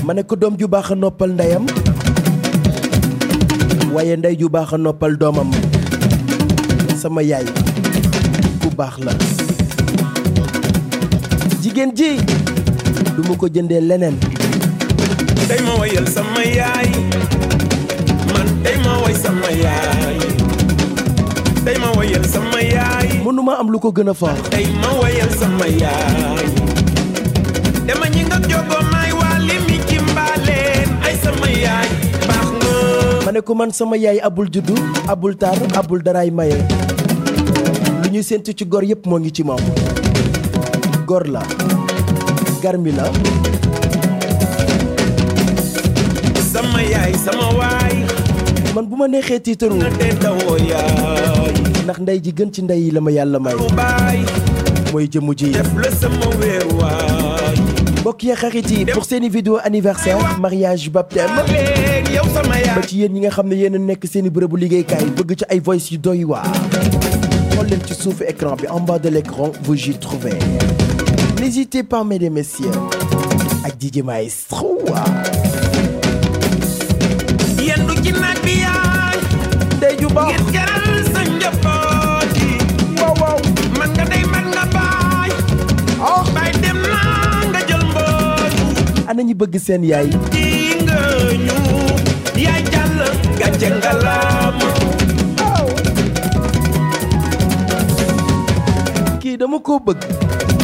ma ne ko doom ju baax a noppal ndeyam waaye ndey ju baax a noppal doomam sama yaay ku baax la jigéen ji du ma ko jëndee leneen tey ma wayal sama yaay man tey ma way sama yaay tey ma wayal sama yaay mënuma am lu ko gën a fort tey ma wayal sama yaay dama ñi nga jogo may wali mi ci mbaaleen ay sama yaay baax nga ma ne ko man sama yaay abul juddu abul taar abul daraay maye lu ñuy séntu ci gor yépp moo ngi ci moom gor la garmi la sama yaay sama waay man bu ma neexee tiitaru na te dawoo yaay ndax ndey ji gën ci ndey yi la ma yàlla may bu baay mooy jëmu ji def la sama weer waay mbokk yi xarit yi pour seeni vidéo anniversaire mariage baptême leen yow sama yaay ba ci yéen ñi nga xam ne yéen a nekk seeni bërëbu liggéeykaay bëgg ci ay voice yu doy waar xool leen ci suufu écran bi en bas de l'écran vous y trouvez n'hésitez pas mesdames et messieurs ak DJ Maestro yendu ci naaj bi yaay ndey ju baax ngir jaral sa njaboot yi waaw waaw man nga day man nga baay ah baay dem naa nga jël mboot ana ñi bëgg seen yaay yi nga ñu yaay jàll gàcce ngalaam kii dama koo bëgg